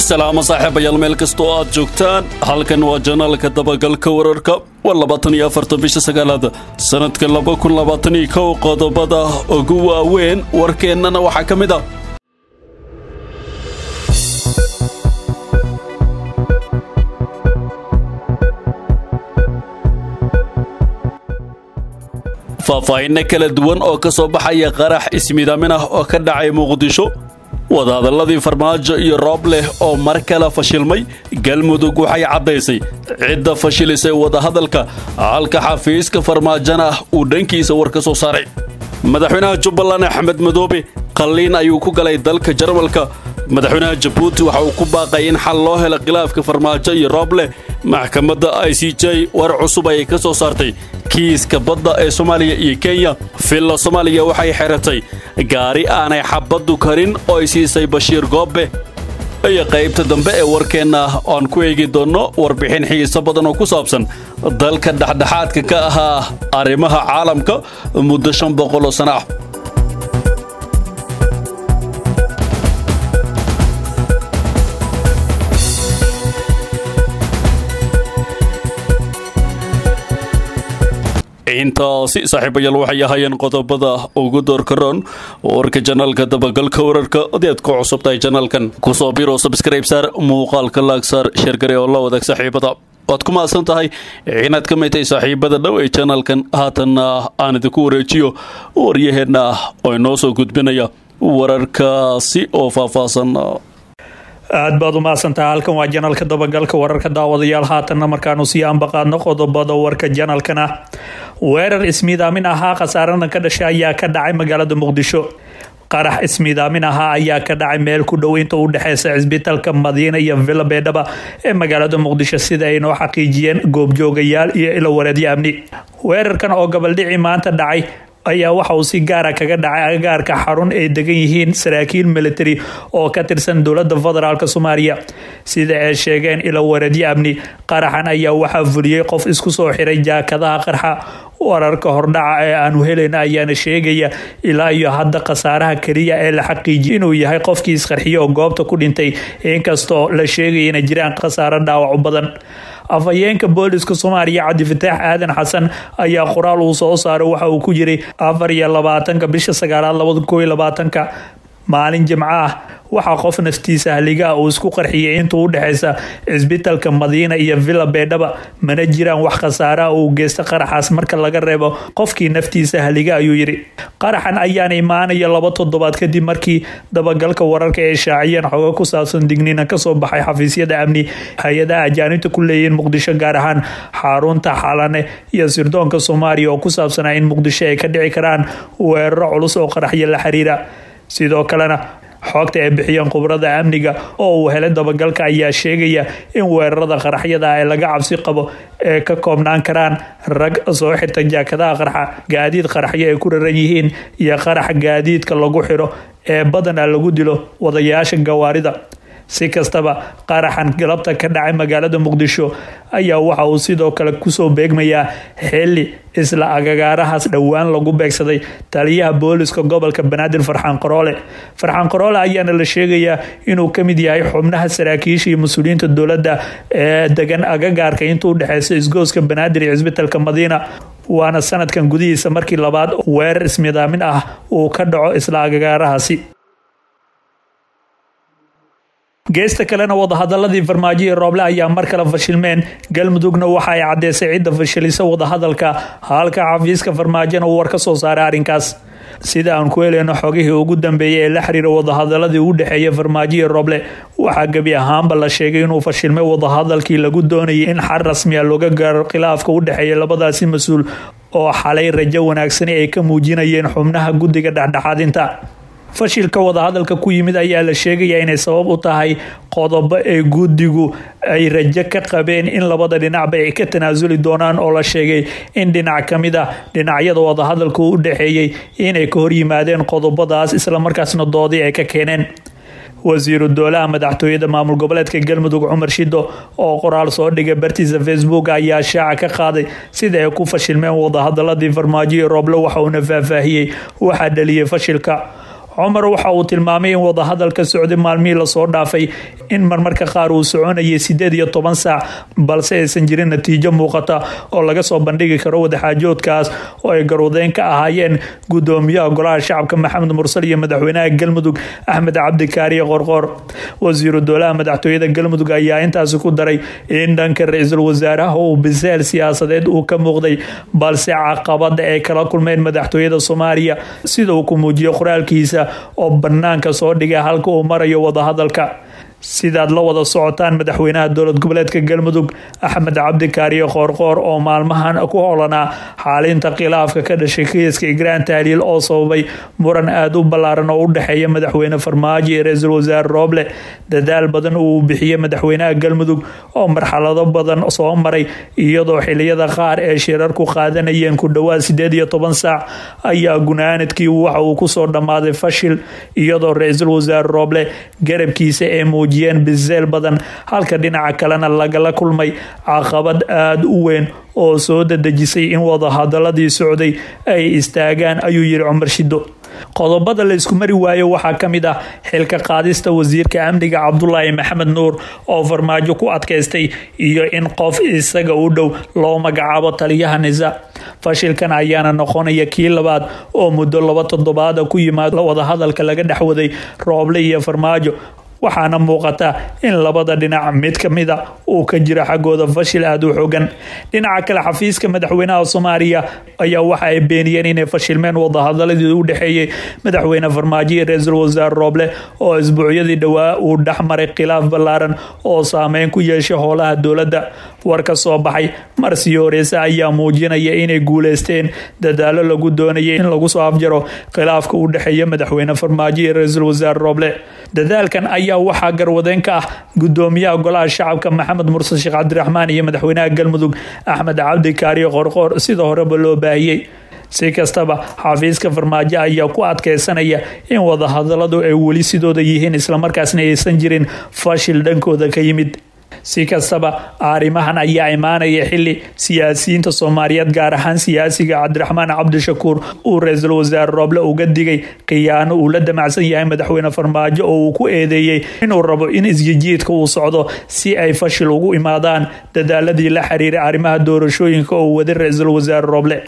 salaamo saaxiibayaal meel kastoo aad joogtaan halkan waa janaalka dabagalka wararka waa labaatan iyo afartan bisha sagaalaad sannadka laba kun labaatan iyo kow qodobada ugu waaweyn warkeennana waxaa ka mid ah faahfaahinno kala duwan oo ka soo baxaya qarax ismidaamin ah oo ka dhacay muqdisho wadahadalladii farmaajo iyo roob leh oo mar kale fashilmay galmudug waxay caddaysay cidda fashilisay wadahadalka halka xafiiska farmaajona uu dhankiisa war ka soo saaray madaxweynaha jubbaland axmed madoobe qalliin ayuu ku galay dalka jarmalka madaxweynaha jabuuti waxa uu ku baaqay in xal loo helo khilaafka farmaajo iyo roobleh maxkamadda i c j war cusub ayay ka soo saartay kiiska badda ee soomaaliya iyo kenya villa soomaaliya waxay xeratay gaari aanay xabaddu karin oo ay siisay bashiir goobbe iyo qaybta dambe ee warkeenna oan ku eegi doonno warbixin xiiso badan oo ku saabsan dalka dhexdhexaadka ka ahaa arrimaha caalamka muddo shan boqoloo sana ah intaasi saaxiibayaal waxay ahaayeen qodobada ugu doorkaroon warka janaalka dabagalka wararka haddii aad ku cusub tahay janaalkan kusoo biro sabskrayb saar muuqaalka laag saar sheergare oo la wadaag saaxiibada waad ku mahadsan tahay inaad ka mid tahay saaxiibada dhow ee janaalkan haatanna aan idinku wareejiyo waryaheenna oo inoo soo gudbinaya wararkaasi oo faahfaahsan aad baad u mahadsantaha halkan waa janalka dabagalka wararka daawadayaal haatanna markaanu sii ambaqaadno qodobada warka janalkan ah weerar ismiidaamin ahaa khasaarana ka dhashay ayaa ka dhacay magaalada muqdisho qarax ismiidaamin ahaa ayaa ka dhacay meel ku dhow inta u dhexeysa cisbitaalka madiina iyo villa beedhaba ee magaalada muqdisho sida ay noo xaqiijiyeen goobjoogayaal iyo ilo wareedyo amni weerarkan oo gabaldhici maanta dhacay ayaa waxa uu si gaara kaga dhacay agagaarka xarun ay degan yihiin saraakiil military oo ka tirsan dowlada federaalk soomaaliya sida ay sheegeen ilo wareedyo amni qaraxan ayaa waxaa fuliyey qof isku soo xiray jaakadaha qarxa wararka hordhaca ee aanu helayna ayaana sheegaya ilaa iyo hadda khasaaraha keliya ee la xaqiijiya inuu yahay qofkii isqarxiye oo goobta ku dhintay inkastoo la sheegaya inay jiraan khasaaro dhaawac badan afhayeenka booliska soomaaliya cabdifataax aadan xasan ayaa qoraal uu soo saaray waxa uu ku jiray afar iyo labaatanka bisha sagaalaad labada koo iyo labaatanka maalin jimco ah waxaa qof naftiisa haligaa uu isku qarxiyay intuu u dhexeysa cisbitaalka madiina iyo villa beedhaba mana jiraan wax khasaaraha uu geysta qaraxaas marka laga reebo qofkii naftiisa haliga ayuu yidhi qaraxan ayaana imaanaya laba toddobaad kadib markii dabagalka wararka ay shaaciyeen xogo ku saabsan digniina kasoo baxay xafiisyada amni hay-adaha ajaanibta ku leeyihiin muqdisho gaar ahaan xarunta xalane iyo sirdoonka soomaaliya oo ku saabsanaa in muqdisho ay ka dhici karaan weeraro culus oo qaraxyo la xiriira sidoo kalena xoogta ay bixiyeen khubrada amniga oo uu helay dabagalka ayaa sheegaya in weerarada qaraxyada ee laga cabsi qabo ee ka koobnaan karaan rag soo xirta jaakadaha qarxa gaadiid qaraxyo ay ku raran yihiin iyo qarax gaadiidka lagu xiro ee badana lagu dilo wadayaasha gawaarida si kastaba qaraxan galabta ka dhacay magaalada muqdisho ayaa waxa uu sidoo kale kusoo beegmayaa xili isla agagaarahaas dhowaan lagu beegsaday taliyaha booliska gobolka banaadir farxaan qaroole farxaan qaroole ayaana la sheegayaa inuu ka mid yahay xubnaha saraakiisha iyo mas-uuliyiinta dowladda ee degan agagaarka inta u dhexeysa isgooska banaadir iyo cisbitaalka madiina waana sanadkan gudihiisa markii labaad weerar ismidaamin ah uu ka dhaco isla agagaarahaasi geesta kalena wadahadaladii farmaajo iyo rooble ayaa mar kale fashilmeen galmudugna waxa ay caddeysay cidda fashilisa wadahadalka halka xafiiska farmaajona uu war ka soo saaray arrinkaas sida aan ku heleyno xogihii ugu dambeeyay ee la xiriira wadahadaladii u dhexeeya farmaajo iyo roble waxaa gebi ahaanba la sheegay inuu fashilmay wadahadalkii lagu doonayay in xal rasmiya looga gaaro khilaafka u dhexeeya labadaasi mas-uul oo xalay rajo wanaagsani ay ka muujinayeen xubnaha guddiga dhexdhexaadinta fashilka wadahadalka ku yimid ayaa la sheegayaa inay sabab u tahay qodobo ee guddigu ay rajo ka qabeen in labada dhinacba ay ka tanaasuli doonaan oo la sheegay in dhinac ka mid ah dhinacyada wadahadalka u dhexeeyey inay ka hor yimaadeen qodobadaas islamarkaasna doodii ay ka keeneen wasiiru doolaha madaxtooyada maamul goboleedka galmudug cumar shido oo qoraal soo dhigay bartiisa facebook ayaa shaaca ka qaaday sida ay ku fashilmeen wadahadaladii farmaajo iyo rooble waxa uuna faahfaahiyey waxaa dhaliyay fashilka cumar waxa uu tilmaamay in wadahadalka socday maalmihii lasoo dhaafay in marmarka qaar uu soconayay sideed iyo toban saac balse aysan jirin natiijo muuqata oo laga soo bandhigi karo wadaxaajoodkaas oo ay garwadeyn ka ahaayeen gudoomiyaha golaha shacabka maxamed mursal iyo madaxweynaha galmudug axmed cabdikaariye qorqoor wasiiru dowlaha madaxtooyada galmudug ayaa intaasi ku daray in dhanka ra-iisul wasaaraha uu biseel siyaasadeed uu ka muuqday balse caqabada ay kala kulmeen madaxtooyada soomaaliya sida uu ku muujiyo qoraalkiisa oo banaanka soo dhigay halka uu marayo wadahadalka sidaad la wada socotaan madaxweynaha dowlad goboleedka galmudug axmed cabdikaariye qoorqoor oo maalmahan ku holanaa xaalinta khilaafka ka dhashay kiiska igraan tahliil oo sababay muran aada u ballaaran oo u dhexeeya madaxweyne farmaajo iyo ra-iisul wasaare rooble dadaal badan uu bixiyey madaxweynaha galmudug oo marxalado badan soo maray iyadoo xiliyada qaar ee shirarku qaadanayeen ku dhowaad sideed iyo toban saac ayaa gunaanadkii waxa uu kusoo dhammaaday fashil iyadoo ra-iisul wasaare rooble garabkiisa ee muujiyeen biseel badan halka dhinaca kalena lagala kulmay caqabad aada u weyn oo soo dadejisay in wadahadaladii socday ay istaagaan ayuu yiri cumar shido qodobada la isku mari waayo waxaa ka mid ah xilka qaadista wasiirka amniga cabdulaahi maxamed nuur oo farmaajo ku adkaystay iyo in qof isaga u dhow loo magacaabo taliyaha nisa fashilkan ayaana noqonaya kii labaad oo muddo laba toddobaada ku yimaad wadahadalka laga dhexwaday rooble iyo farmaajo waxaana muuqata in labada dhinac mid ka mida uu ka jiro xaggooda fashil aada u xogan dhinaca kale xafiiska madaxweynaha soomaaliya ayaa waxa ay beeniyeen inay fashilmeen wadahadaladii u dhexeeyey madaxweyne farmaajo iyo ra-iisul wasaare rooble oo isbuucyadii dhowaa uu dhexmaray khilaaf ballaaran oo saameyn ku yeeshay howlaha dowladda war ka soo baxay marsii horeyse ayaa muujinaya inay guuleysteen dadaalo lagu doonayay in lagu soo afjaro khilaafka u dhexeeya madaxweyne farmaajo iyo ra-iisul wasaare rooble dadaalkan ayaa waxaa garwadeyn ka ah gudoomiyaha golaha shacabka maxamed mursal sheekh cabdiraxmaan iyo madaxweynaha galmudug axmed cabdi kaariyo qorqoor sida horeba loo baahiyey si kastaba xafiiska farmaajo ayaa ku adkeysanaya in wadahadaladu ay weli sidooda yihiin islamarkaasna aysan jirin fashil dhankooda ka yimid si kastaba arrimahan ayaa imaanaya xili siyaasiyiinta soomaaliyeed gaar ahaan siyaasiga cabdiraxmaan cabdishakuur uu ra-iisul wasaare rooble uga digay khiyaano uu la damacsan yahay madaxweyne farmaajo oo uu ku eedeeyey inuu rabo in isjijiidka uu socdo si ay fashil ugu imaadaan dadaaladii la xiriiray arrimaha doorashooyinka oo waday ra-iisul wasaare rooble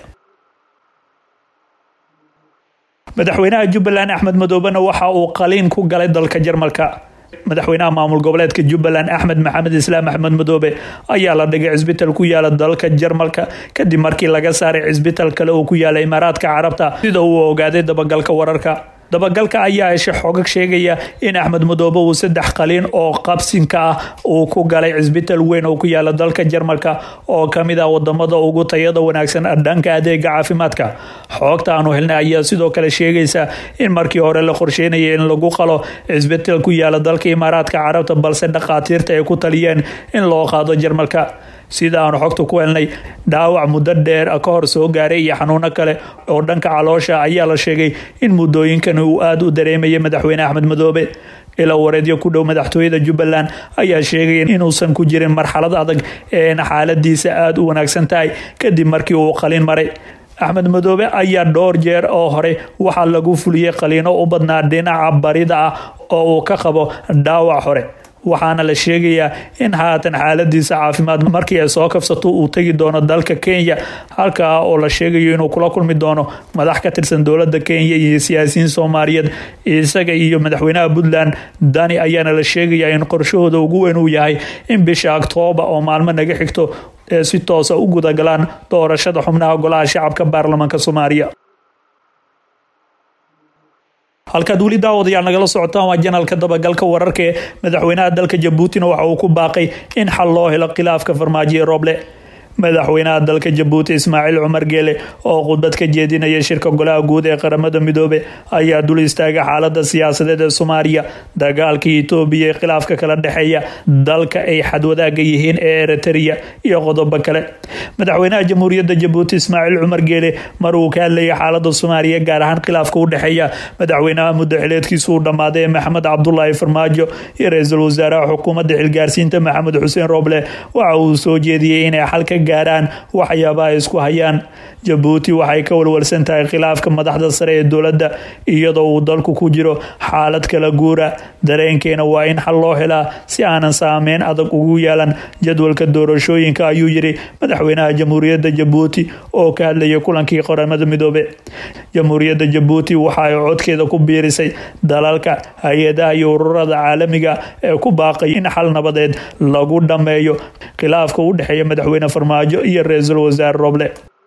madaxweynaha jubbaland axmed madoobena waxa uu qaliin ku galay dalka jarmalka madaxweynaha maamul goboleedka jubbaland axmed maxamed islaam axmed madoobe ayaa la dhigay cisbital ku yaala dalka jarmalka kadib markii laga saaray cisbital kale oo ku yaala imaaraadka carabta sida uu ogaaday dabagalka wararka dabagalka ayaa heshay xogag sheegaya in axmed madoobe uu saddex qaliin oo qabsinka ah uu ku galay cisbital weyn oo ku yaala dalka jarmalka oo kamid ah wadamada ugu tayada wanaagsan dhanka adeega caafimaadka xoogta aanu helnay ayaa sidoo kale sheegaysa in markii hore la qorsheynaya in lagu qalo cisbital ku yaala dalka imaaraadka carabta balse dhakhaatiirta ay ku taliyeen in loo qaado jarmalka sida aanu xogta ku helnay dhaawac muddo dheer ka hor soo gaaray iyo xanuuno kale oo dhanka caloosha ayaa la sheegay in muddooyinkan uu aada u dareemayay madaxweyne axmed madoobe ilaa wareedyo ku dhow madaxtooyada jubbaland ayaa sheegay inuusan ku jirin marxalad adag eena xaaladiisa aada u wanaagsan tahay kadib markii uu qalin maray axmed madoobe ayaa dhowr jeer oo hore waxaa lagu fuliyey qaliino u badnaa dhinaca barida ah oo uu ka qabo dhaawac hore waxaana la sheegayaa in haatan xaaladiisa caafimaad markii ay soo kabsato uu tegi doono dalka kenya halkaa oo la sheegayo inuu kula kulmi doono madax ka tirsan dowlada kenya iyo siyaasiyiin soomaaliyeed isaga iyo madaxweynaha puntland dani ayaana la sheegayaa in qorshahooda ugu weyn uu yahay in bisha octooba oo maalmo naga xigto ee si toosa u gudagalaan doorashada xubnaha golaha shacabka baarlamaanka soomaaliya halkaad weli daawadayaal nagala socotaan waa janalka dabagalka wararka ee madaxweynaha dalka jabuutina waxa uu ku baaqay in xal loo helo khilaafka farmaajo ee rooble madaxweynaha dalka jabuuti ismaaciil cumar geele oo khudbad ka jeedinaya shirka golaha guud ee qaramada midoobe ayaa dul istaagay xaalada siyaasadeed ee soomaaliya dagaalka etoobiya ee khilaafka kala dhexeeya dalka ay xadwadaaga yihiin ee eritrea iyo qodobo kale madaxweynaha jamhuuriyadda jabuuti ismaaciil cumar geele mar uu ka hadlayay xaalada soomaaliya gaar ahaan khilaafka u dhexeeya madaxweynaha muddo xileedkiisu uu dhammaaday ee maxamed cabdulaahi farmaajo iyo ra-iisul wasaaraha xukuumadda xilgaarsiinta maxamed xuseen rooble waxa uu soo jeediyey inay xalka gaaraan waxyaabaha ay isku hayaan jabuuti waxay ka walwalsan tahay khilaafka madaxda sare ee dowladda iyadoo uu dalku ku jiro xaalad kala guura dareenkeena waa in xal loo helaa si aanan saameyn adag ugu yeelan jadwalka doorashooyinka ayuu yiri madaxweynaha jamhuuriyadda jabuuti oo ka hadlayay kulankii qaramada midoobe jamhuuriyadda jabuuti waxa ay codkeeda ku biirisay dalalka hay-adaha iyo ururada caalamiga ee ku baaqay in xal nabadeed lagu dhammeeyo khilaafka u dhexeeya madaxweyne farmaajo iyo ra-iisul wasaare roble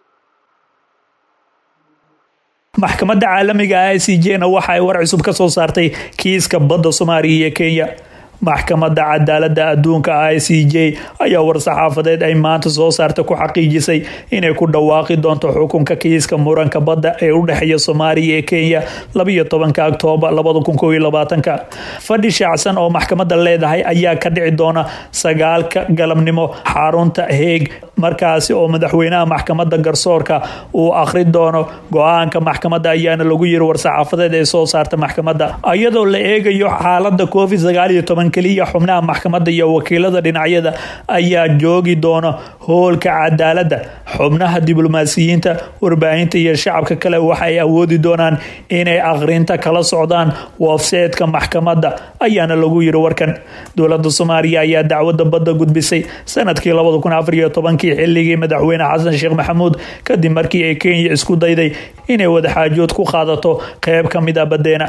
maxkamadda caalamiga i c j na waxa ay war cusub ka soo saartay kiiska badda soomaaliya iyo kenya maxkamadda cadaalada adduunka i c j ayaa war-saxaafadeed ay maanta soo saarta ku xaqiijisay inay ku dhawaaqi doonto xukunka kiiska muranka badda ee u dhexeeya soomaaliya ee kenya labayo tobanka oktoobar labada kun koob iyo labaatanka fadhi shaacsan oo maxkamadda leedahay ayaa ka dhici doona sagaalka galabnimo xarunta heeg markaasi oo madaxweynaha maxkamadda garsoorka uu akhri doono go-aanka maxkamadda ayaana lagu yiri war-saxaafadeed ee soo saarta maxkamadda iyadoo la eegayo xaalada covid sagaal iyo toban keliya xubnaha maxkamadda iyo wakiilada dhinacyada ayaa joogi doona hoolka cadaaladda xubnaha diblomaasiyiinta warbaahinta iyo shacabka kale waxay awoodi doonaan inay akhrinta kala socdaan wafseedka maxkamadda ayaana lagu yiri warkan dowlada soomaaliya ayaa dacwada badda gudbisay sanadkii labada kun afar iyo tobankii xilligii madaxweyne xasan sheekh maxamuud kadib markii ay kenya isku dayday inay wadaxaajood ku qaadato qeyb ka mid a badeena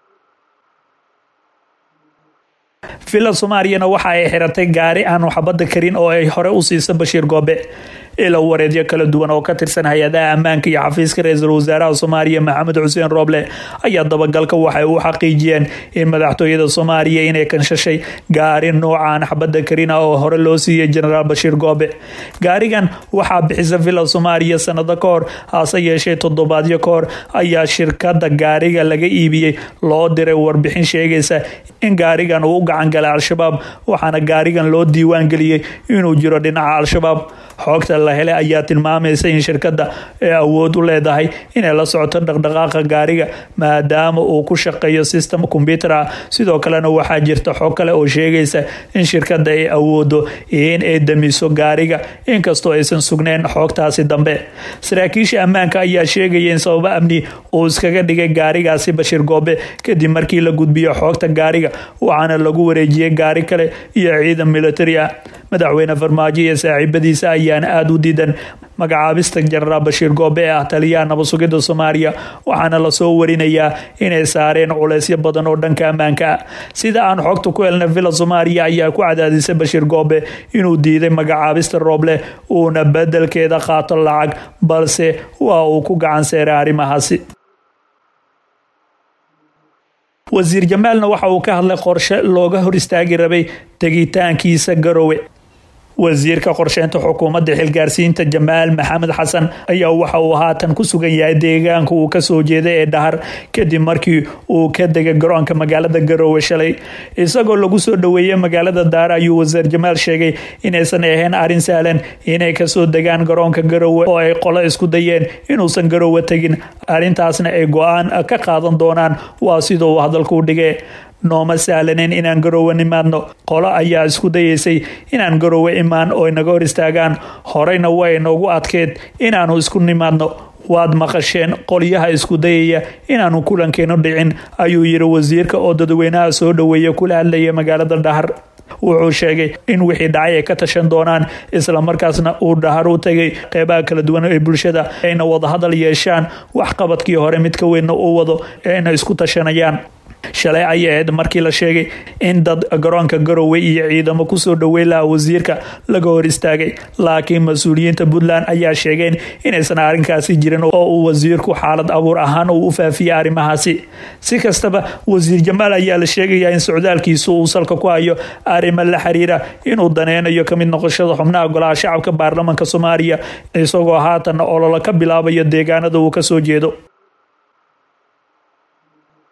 villa soomaaliyana waxa ay xiratay gaari aan waxbadda karin oo ay hore u siisa bashiir goobe ilo wareedyo kala duwan oo ka tirsan hay-adaha ammaanka iyo xafiiska ra-iisul wasaaraha soomaaliya maxamed xuseen rooble ayaa dabagalka waxay u xaqiijiyeen in madaxtooyada soomaaliya inay kanshashay gaari noocaan xabadda karina oo hore loo siiyey genaraal bashiir goobe gaarigan waxaa bixisa villa soomaaliya sanado ka hor hase yeeshee toddobaadyo ka hor ayaa shirkada gaariga laga iibiyey loo diray warbixin sheegaysa in gaarigan uu u gacan galay al-shabaab waxaana gaarigan loo diiwaan geliyey inuu jiro dhinaca al-shabaab xoogta la helay ayaa tilmaamaysa in shirkadda ay awood u leedahay inay la socoto dhaqdhaqaaqa gaariga maadaama uu ku shaqeeyo system combyuter ah sidoo kalena waxaa jirta xog kale oo sheegaysa in shirkadda ay awoodo in ay damiso gaariga inkastoo aysan sugnayn xoogtaasi dambe saraakiisha ammaanka ayaa sheegaya in sababo amni uu iskaga dhigay gaarigaasi bashiir goobe kadib markii la gudbiyo xoogta gaariga waxaana lagu wareejiyey gaari kale iyo ciidan militari ah madaxweyne farmaajo iyo saaxiibadiisa ayaana aada u diidan magacaabista jenaraal bashiir goobe ee ah taliyaha nabad sugidda soomaaliya waxaana lasoo warinayaa inay saareen culeysyo badan oo dhanka ammaanka ah sida aan xogta ku helna villa soomaaliya ayaa ku cadaadisay bashiir goobe inuu diiday magacaabista rooble uuna bedelkeeda qaato lacag balse waa uu ku gacan seeray arrimahaasi wasiir jamaalna waxa uu ka hadlay qorshe looga hor istaagi rabay tegitaankiisa garowe wasiirka qorsheynta xukuumadda xilgaarsiinta jamaal maxamed xasan ayaa waxa uu haatan ku sugan yahay deegaanka uu kasoo jeeday ee dhahar kadib markii uu ka degay garoonka magaalada garowe shalay isagoo lagu soo dhoweeyey magaalada daare ayuu wasiir jamaal sheegay inaysan ahayn arrin sahlan inay kasoo degaan garoonka garowe oo ay qolo isku dayeen inuusan garowe tegin arrintaasna ay go-aan ka qaadan doonaan waa sida uu hadalku dhigay nooma sahlaneyn inaan garowe nimaadno qolo ayaa isku dayeysay inaan garowe imaan oo inaga hor istaagaan horeyna way noogu adkeed inaanu isku nimaadno waad maqasheen qolyaha isku dayaya inaanu kulankeenu dhicin ayuu yiri wasiirka oo dadweynaha soo dhoweeya kula hadlaya magaalada dhahar wuxuu sheegay in wixii dhacay ay ka tashan doonaan islamarkaasna uu dhahar u tegay qeybaha kala duwan ee bulshada ayna wadahadal yeeshaan waxqabadkii hore mid ka weynna uu wado ee ayna isku tashanayaan shalay ayay ahayd markii la sheegay in dad garoonka garowe iyo ciidamo kusoo dhoweyn lahaa wasiirka laga hor istaagay laakiin mas-uuliyiinta puntland ayaa sheegeen inaysan arrinkaasi jirin oo uu wasiirku xaalad abuur ahaan uu u faafiyey arrimahaasi si kastaba wasiir jamaal ayaa la sheegayaa in socdaalkiisu uu salka ku hayo arrimo la xiriira inuu daneynayo kamid noqoshada xubnaha golaha shacabka baarlamanka soomaaliya isagoo haatanna ololo ka bilaabayo deegaanada uu kasoo jeedo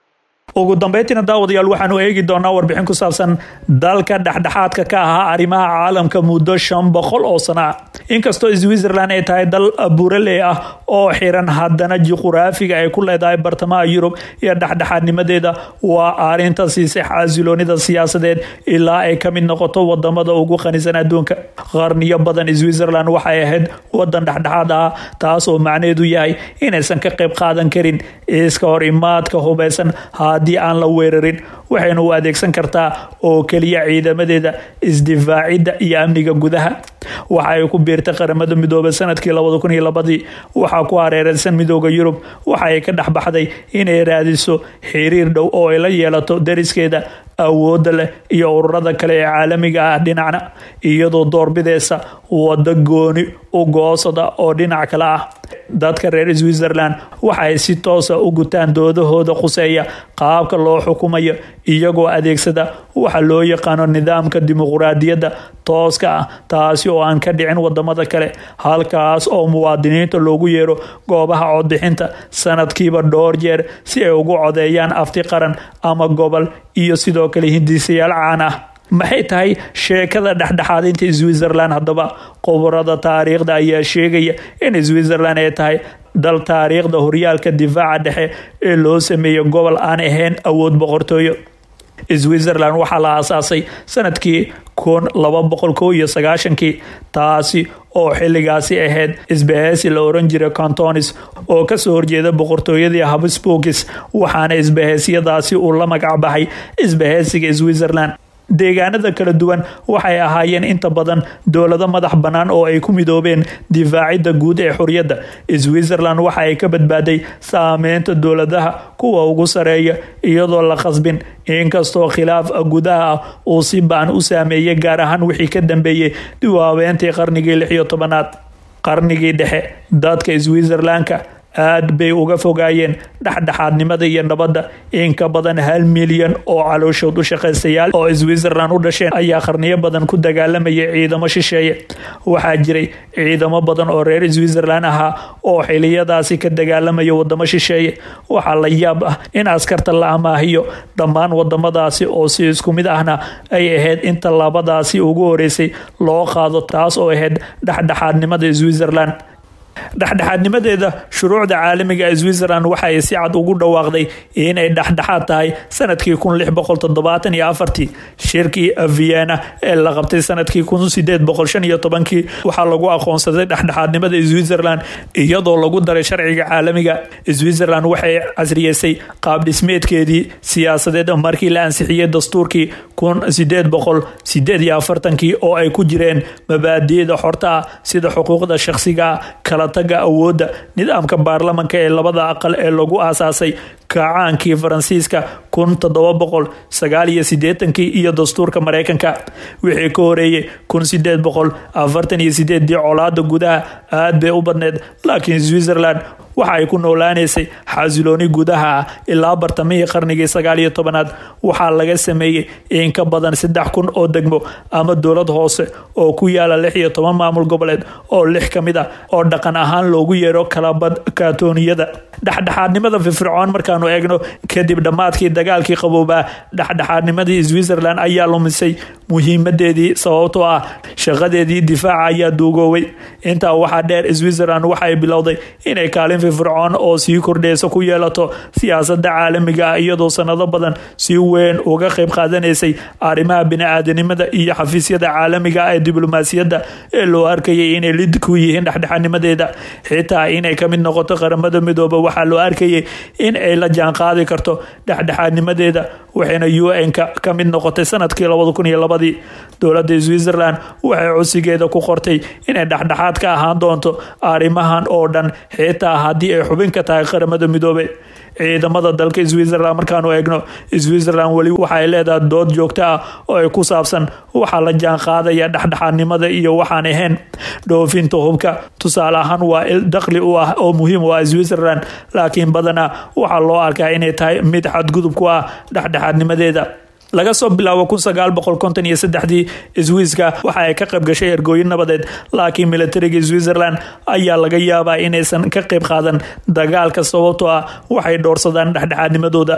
ugu dambeyntiina daawadayaal waxaanu eegi doonaa warbixin ku saabsan dalka dhexdhexaadka ka ahaa arrimaha caalamka muddo shan boqol oo sano ah inkastoo switzerland ay tahay dal buraley ah oo xiran haddana juquraafiga ay ku leedahay bartamaha yurub iyo dhexdhexaadnimadeeda waa arinta siisay xasiloonida siyaasadeed ilaa ay ka mid noqoto wadamada ugu qanisan adduunka qarniyo badan switzerland waxay ahayd wadan dhexdhexaad ah taas oo macnaheedu yahay inaysan ka qayb qaadan karin iska hor imaadka hubeysan haddii aan la weerarin waxayna u adeegsan kartaa oo keliya ciidamadeeda isdifaacidda iyo amniga gudaha waxa ay ku biirtay qaramada midoobay sanadkii labada kun iyo labadii waxaa ku hareereysan midooda yurub waxa ay ka dhexbaxday inay raadiso xiriir dhow oo ay la yeelato dariskeeda awoodda leh iyo ururada kale ee caalamiga ah dhinacna iyadoo doorbideysa wada gooni u goosada oo dhinac kale ah dadka reer switzerland waxa ay si toosa u gutaan doodahooda khuseeya qaabka loo xukumayo iyagoo adeegsada waxa loo yaqaano nidaamka dimuquraadiyadda tooska ah taasi oo aan ka dhicin wadamada kale halkaas oo muwaadiniinta loogu yeero goobaha codbixinta sanadkiiba dhowr jeer si ay ugu codeeyaan afti qaran ama gobol iyo sidoo kale hindisayaal caan ah maxay tahay sheekada dhexdhexaadinta switzerland haddaba qoborada taariikhda ayaa sheegaya in switzerland ay tahay dal taariikhda horyaalka difaaca dhexe ee loo sameeyo gobol aan ahayn awood boqortooyo switzerland waxaa la aasaasay sanadkii kun laba boqol kow iyo sagaashankii taasi oo xiligaasi ahayd isbahaysi la oran jiray cantonis oo kasoo horjeeda boqortooyadii habsburgis waxaana isbahaysiyadaasi uu la magac baxay isbahaysiga switzerland deegaanada kala duwan waxay ahaayeen inta badan dowlado madax bannaan oo ay ku midoobeen difaacidda guud ee xorriyadda switzerland waxa ay ka badbaaday saameynta dowladaha kuwa ugu sareeya iyadoo la khasbin inkastoo khilaaf gudaha ah uu si baan u saameeyay gaar ahaan wixii ka dambeeyey diwaabeentii qarnigii lix iyo tobanaad qarnigii dhexe dadka switzerlandka aad bay uga fogaayeen dhexdhexaadnimada iyo nabadda in ka badan hal milyan oo calooshood u shaqaystayaal oo switzerland u dhasheen ayaa qarniyo badan ku dagaalamayay ciidamo shisheeye waxaa jiray ciidamo badan oo reer switzerland ahaa oo xiliyadaasi ka dagaalamaya wadamo shisheeye waxaa la yaab ah in askarta la amaahiyo dhammaan wadamadaasi oo si isku mid ahna ay ahayd inta labadaasi ugu horeysay loo qaado taas oo ahayd dhexdhexaadnimada switzerland dhexdhexaadnimadeeda shuruucda caalamiga ee switzerland waxa ay si cad ugu dhawaaqday inay dhexdhexaad tahay sanadkii kun lix boqol toddobaatan iyo afartii shirkii vienna ee la qabtay sanadkii kun sideed boqol shan iyo tobankii waxaa lagu aqoonsaday dhexdhexaadnimada switzerland iyadoo lagu daray sharciga caalamiga switzerland waxay casriyeysay qaab dhismeedkeedii siyaasadeed markii la ansixiyey dastuurkii kun sideed boqol sideed iyo afartankii oo ay ku jireen mabaadi'da xorta ah sida xuquuqda shakhsiga kala taga awoodda nidaamka baarlamanka ee labada aqal ee lagu aasaasay kacaankii faransiiska kun toddoba boqol sagaal iyo sideetankii iyo dastuurka mareykanka wixii ka horeeyey kun sideed boqol afartan iyo sideedii colaada gudaha aad bay u badneed laakiin switzerland waxa ay ku noolaaneysay xasilooni gudaha ah ilaa bartamihii qarnigii sagaal iyo tobanaad waxaa laga sameeyey in ka badan saddex kun oo degmo ama dowlad hoose oo ku yaala lix iyo toban maamul goboleed oo lix ka mid ah oo dhaqan ahaan loogu yeero kalabad kaatooniyada dhexdhexaadnimada firfircoon markaanu eegno kadib dhammaadkii dagaalkii qaboobaa dhexdhexaadnimadii switzerland ayaa lumisay muhiimadeedii sababtoo ah shaqadeedii difaaca ayaa duugooway intaa waxaa dheer switzerland waxaay bilowday inay kaalin firfircoon oo sii kordheysa ku yeelato siyaasada caalamiga ah iyadoo sanado badan si weyn uga qayb qaadanaysay arrimaha bini-aadanimada iyo xafiisyada caalamiga ah ee diblomaasiyadda ee loo arkayay inay lid ku yihiin dhexdhexaadnimadeeda xitaa inay ka mid noqoto qaramada midooba waxaa loo arkayay in ay la jaanqaadi karto dhexdhexaadnimadeeda waxayna un-ka ka mid noqotay sanadkii labada kun iyo labadii dowladda switzerland waxay codsigeeda ku qortay inay dhexdhexaad ka ahaan doonto arrimahan oo dhan xitaa haddii ay xubin ka tahay qaramada midoobe ciidamada dalka switzerland markaanu eegno switzerland weli waxaay leedahay dood joogto ah oo ay ku saabsan waxaa la jaan qaadaya dhexdhexaadnimada iyo waxaan ahayn dhoofinta hubka tusaale ahaan waa il daqli u ah oo muhiim u ah switzerland laakiin badanaa waxaa loo arkaa inay tahay mid xadgudub ku ah dhexdhexaadnimadeeda laga soo bilaabo kun sagaal boqol konton iyo saddexdii swiiska waxa ay ka qayb gashay ergooyin nabadeed laakiin militariga switzerland ayaa laga yaabaa inaysan ka qayb qaadan dagaalka sababtoo ah waxay dhoorsadaan dhexdhexaadnimadooda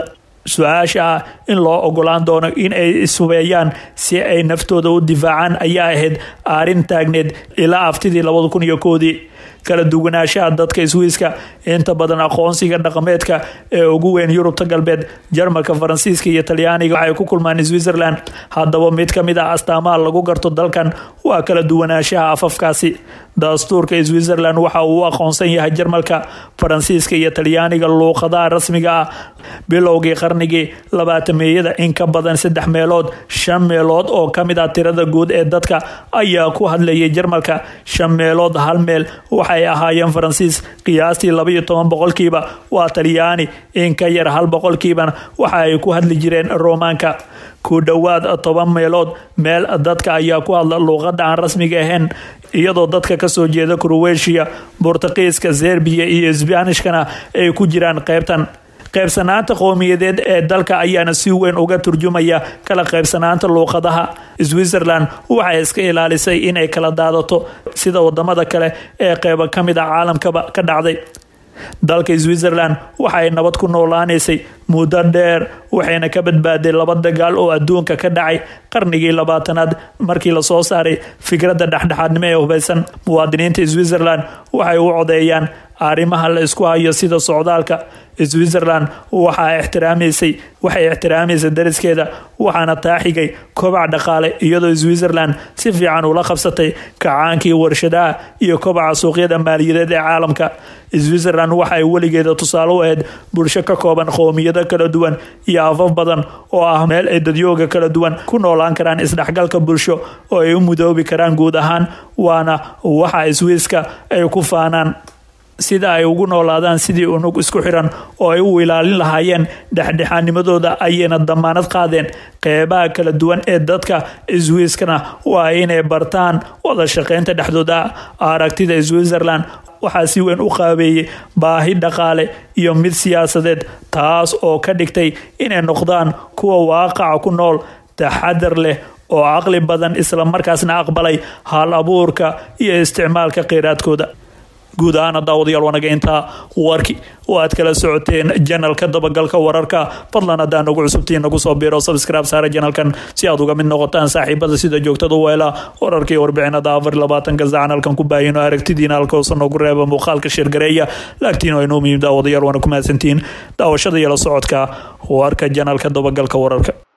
su-aasha ah in loo ogolaan doono in ay ishubeeyaan si ay naftooda u difaacaan ayaa ahayd arrin taagneed ilaa aftidii labada kun iyo koodii kala duwanaanshaha dadka swiiska inta badan aqoonsiga dhaqameedka ee ugu weyn yurubta galbeed jarmalka faransiiska iyo talyaaniga waxay ku kulmaan switzerland haddaba mid ka mid ah astaamaha lagu garto dalkan waa kala duwanaanshaha afafkaasi dastuurka switzerland waxa uu u aqoonsan yahay jarmalka faransiiska iyo talyaaniga luuqadaha rasmiga ah bilowgii qarnigii labaatameeyada in ka badan saddex meelood shan meelood oo ka mid ah tirada guud ee dadka ayaa ku hadlayay jarmalka shan meelood hal meel waxay ahaayeen faransiis qiyaastii labaiyo toban boqolkiiba waa talyaani in ka yar hal boqolkiibana waxa ay ku hadli jireen romaanka ku dhowaad toban meelood meel dadka ayaa ku hadla luuqada aan rasmiga ahayn iyadoo dadka kasoo jeeda krowetia bortuqiiska serbiya iyo sbanishkana ay ku jiraan qeybtan qaybsanaanta qowmiyadeed ee dalka ayaana si weyn uga turjumaya kala qaybsanaanta luuqadaha switzerland waxay iska ilaalisay inay kala daadato sida wadamada kale ee qeyba ka mid ah caalamkaba ka dhacday dalka switzerland waxay nabad ku noolaanaysay muddo dheer waxayna ka badbaaday laba dagaal oo adduunka ka dhacay qarnigii labaatanaad markii lasoo saaray fikradda dhexdhexaadnimo ee hubaysan muwaadiniinta switzerland waxay u codeeyaan arrimaha la isku hayo sida socdaalka switzerland waxaa ixtiraamaysay waxay ixtiraamaysay dariskeeda waxaana taaxigay kobac dhaqaale iyadoo switzerland si fiican ula qabsatay kacaankii warshadaha iyo kobaca suuqyada maaliyadeed ee caalamka switzerland waxay weligeeda tusaale u ahayd bulsho ka kooban qowmiyado kala duwan iyo afaf badan oo ah meel ay dadyooga kala duwan ku noolaan karaan isdhexgalka bulsho oo ay u mudoobi karaan guud ahaan waana waxa swiiska ay ku faanaan sida ay ugu noolaadaan sidii unug isku xiran oo ay u ilaalin lahaayeen dhexdhexaanimadooda ayayna damaanad qaadeen qeybaha kala duwan ee dadka swiiskana waa inay bartaan wada shaqeynta dhexdooda aragtida switzerland waxaa si weyn u qaabeeyey baahi dhaqaale iyo mid siyaasadeed taas oo ka dhigtay inay noqdaan kuwa waaqaca ku nool taxadar leh oo caqli badan isla markaasna aqbalay hal abuurka iyo isticmaalka kheyraadkooda guud ahaana daawadayaal wanaga intaa warki oo aad kala socoteen janalka dabagalka wararka fadlan haddaan nagu cusubtiin nagu soo biiro subscribe saara janalkan si aad uga mid noqotaan saaxiibada sida joogtada weela wararkii warbixinada afar labaatanka sacanalkan ku baahino aragtidiina halkoosa noogu reeba muuqaalka shirgareeya laagtiin inuu muhiim daawadayaal waana ku mahadsantiin daawashada iyo la socodka warka janalka dabagalka wararka